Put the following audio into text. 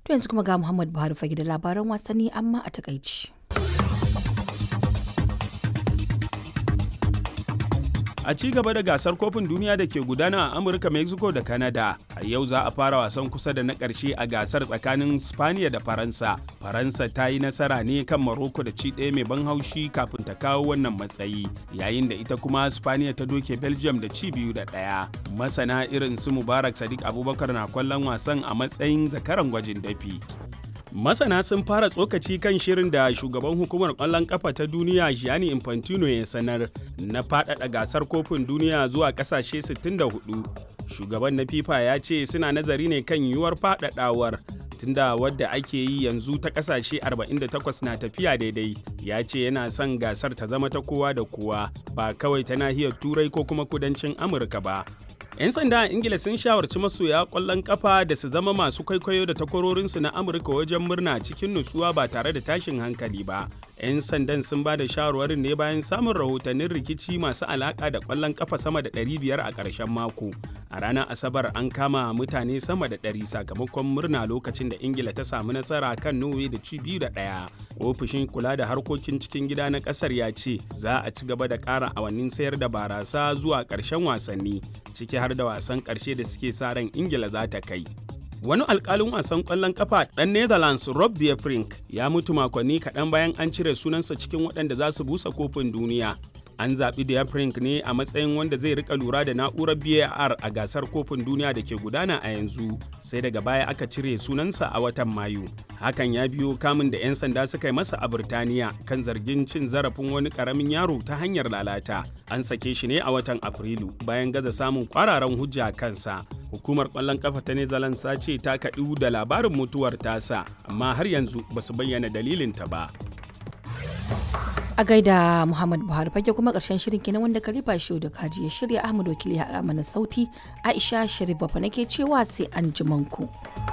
To yanzu kuma ga Muhammad Buhari fage da labaran wasanni amma a takaici. a ci gaba da gasar kofin duniya da ke gudana a amurka mexico da canada a yau za a fara wasan kusa da na ƙarshe a gasar tsakanin spaniya da faransa faransa ta yi nasara ne kan maroko da ci ɗaya mai ban haushi kafin ta kawo wannan matsayi yayin da ita kuma spaniya ta doke belgium da ci biyu da ɗaya masana irin su mubarak sadiq abubakar na kwallon wasan a matsayin zakaran gwajin dafi Masana sun fara tsokaci kan shirin da shugaban hukumar ƙwallon ƙafa ta duniya Gianni Infantino ya sanar na faɗaɗa gasar kofin duniya zuwa ƙasashe 64. Shugaban na FIFA ya ce suna nazari ne kan yiwuwar faɗaɗawar tunda wadda ake yi yanzu ta ƙasashe 48 na tafiya daidai ya ce yana son gasar ta zama ta kowa da kowa ba kawai ta nahiyar turai ko kuma kudancin amurka ba 'yan sanda a ingila sun shawarci masoya kwallon kafa da su zama masu kwaikwayo da takwarorinsu na amurka wajen murna cikin nutsuwa ba tare da tashin hankali ba 'yan sandan sun ba da shawarwarin ne bayan samun rahotannin rikici masu alaka da kwallon kafa sama da 500 a ƙarshen mako a ranar asabar an kama mutane sama da 100 sakamakon murna lokacin da ingila ta samu nasara kan norway da ci biyu da ɗaya ofishin kula da harkokin cikin gida na ƙasar ya ce za a ci gaba da ƙara awannin sayar da barasa zuwa ƙarshen wasanni ciki har da wasan ƙarshe da suke sa ran ingila za ta kai wani alkalin wasan ƙwallon kafa ɗan netherlands rob de Vrij ya mutu makonni kaɗan bayan an cire sunansa cikin waɗanda za su busa kofin duniya an zaɓi de Vrij ne a matsayin wanda zai rika lura da na'urar var a gasar kofin duniya da ke gudana a yanzu sai daga baya aka cire sunansa a watan mayu hakan ya biyo kamun da 'yan sanda suka yi masa a birtaniya kan zargin cin zarafin wani ƙaramin yaro ta hanyar lalata an sake shi ne a watan afrilu bayan gaza samun kwararan hujja kansa hukumar kwallon kafa ta netherlands ta ce ta kaɗu da labarin mutuwar tasa amma har yanzu ba su bayyana dalilinta ba A gaida Muhammad Buhari fage kuma ƙarshen shirin kenan wanda Khalifa Shehu da Kaji ya shirya Ahmad Wakili ya haɗa mana sauti Aisha Sharif Bafa nake cewa sai an ku.